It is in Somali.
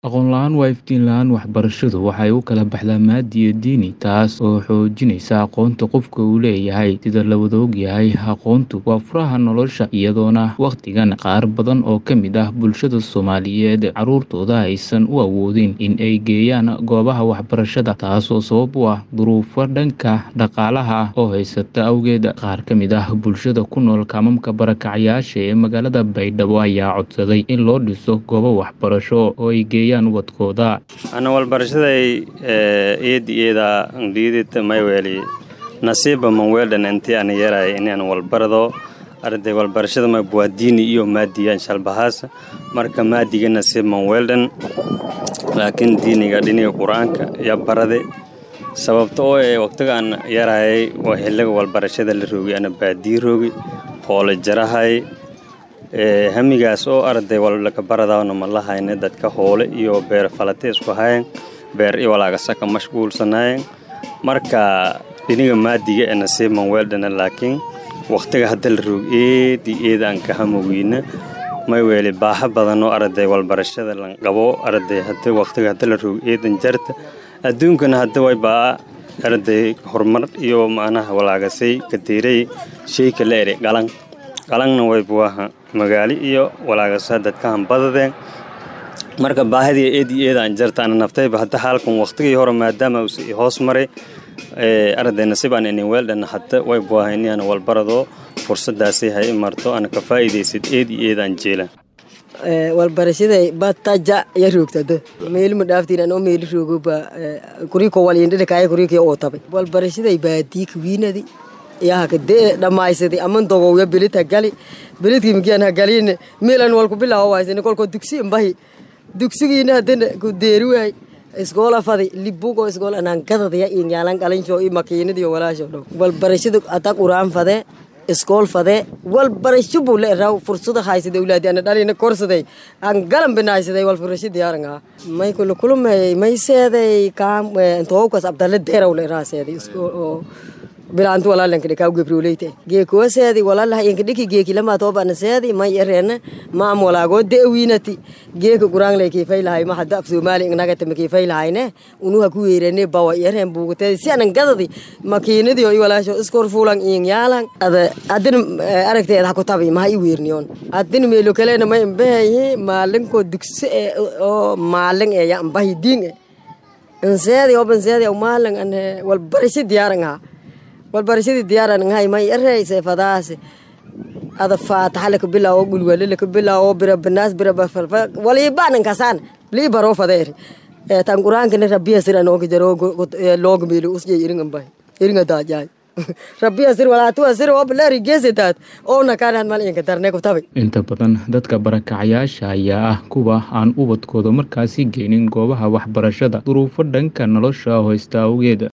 Aqoon la'aan waa iftiin la'aan waxbarashadu waxay u kala baxdaa maaddi iyo diini taas oo xoojinaysa aqoonta qofka uu leeyahay sida la wada ogyahay aqoontu waa furaha nolosha iyadoona waqtigan qaar badan oo ka mid ah bulshada Soomaaliyeed carruurtooda aysan u awoodin in ay geeyaan goobaha waxbarashada taasoo sabab u ah duruufo dhanka dhaqaalaha ah oo haysata awgeed qaar ka mid ah bulshada ku nool kaamamka barakacayaasha ee magaalada Baydhabo ayaa codsaday in loo dhiso goobo waxbarasho oo ay geeyaan wadkooda ana walbarashaday eedi eeda ngdhiidid mayweli nasiiba manweeldhan intii ana yaray inaan walbarado arday walbarashada ma waa diini iyo maadiya shalbahaas marka maadiga nasiib manweeldhan laakiin diiniga dhiniga qur-aanka ya barade sababta oo ee waqtigaan yarayay waa xilliga walbarashada la roogay ana baadii roogay hoole jarahay hamigaas oo arday walaka baradawna ma lahayne dadka hoole iyo beer falate isku hayan beer i walaagasaka mashquulsanayen marka dhiniga maadiga ee nasiib manweeldhana laakiin waqtiga hadda la roog eedi eeda aan ka hamoweyna may weeli baaxa badan oo arday walbarashada lan qabo arday hada waqtiga hadda la roog eedan jarta adduunkana hadda way baa arday horumar iyo macnaha walaagasay katiiray sheyka la eri qalan qalangna way buaha magaali iyo walaagasa dadkahan badadeen marka baahidii eedi eedaan jartaana naftayba hadda xaalkan waqtigii hore maadaama uus hoos maray arday nasiibaan inin weeldhan hadda way buaha inaan walbarado fursadaasay hay marto ana ka faa'iidaysid eedi eedaan jeela walbarashaday bataja ya roogtada meelma dhaaftiin anoo meeli roogoba kuriko walindhidhakaaya kurikii oo tabay walbarashaday baadii kawiinadi yaaka dee dhammaysaday aman dogowya belid hagali belidkii migian hagalin meelan walku bilaawo waysane kolkoo dugsi imbahi dugsigiina hadana ku deeri waay iskoola fadi libugo iskool anaan gadadaya inyaalan qalinshoo i makiinadiyo walaasho dhow walbarashada ata quraan fadee iskool fadee walbarasho buu la eraw fursada haysada awlaadi ana dhalina korsaday aan galan binaysaday walbarasho diyaarangaa may kula kulumay may seeday kaam intookas abdalle deeraw la eraa seeday iskool bilaantu walaalanka kaw gebroleyte geekuwa seedi walaalaha inkadhiki geeki lama toobana seedi may ereena maam walaagoo de'wiinati geeka guraanglay kiifaylahay ma hadda af soomaali inagata makiifaylahayne unuha ku weerene bawa ereen buugateedi si anan gadadi makiinadiyo i walaasho iskor fuulan iin yaalan ada adin aragteeda ha ku tabi maha i weerniyoon adin meelo kaleena may imbahayi maalinko dugsi e oo maalin e ya imbahi diin e inseedi obanseedi aw maalin an walbarasho diyaarangaa walbarashadii diyaaran ngahay may ereyse fadaase ada faataxa laka bilaawo gulwale laka bilaawo bira banaas bira bafalfa waliibaanan kasaan lii baroo fadeeri tan quraankana rabbiya sir anooga jaro looga meelo usjay iringan bay iringa daajaay rabbiya sir walaatuwa sir oo bilaari geesataad oona kaanaad mal inka darne ku tabi inta badan dadka barakacayaasha ayaa ah kuwa aan ubadkooda markaasi geynin goobaha waxbarashada duruufo dhanka nolosha hoysta awgeed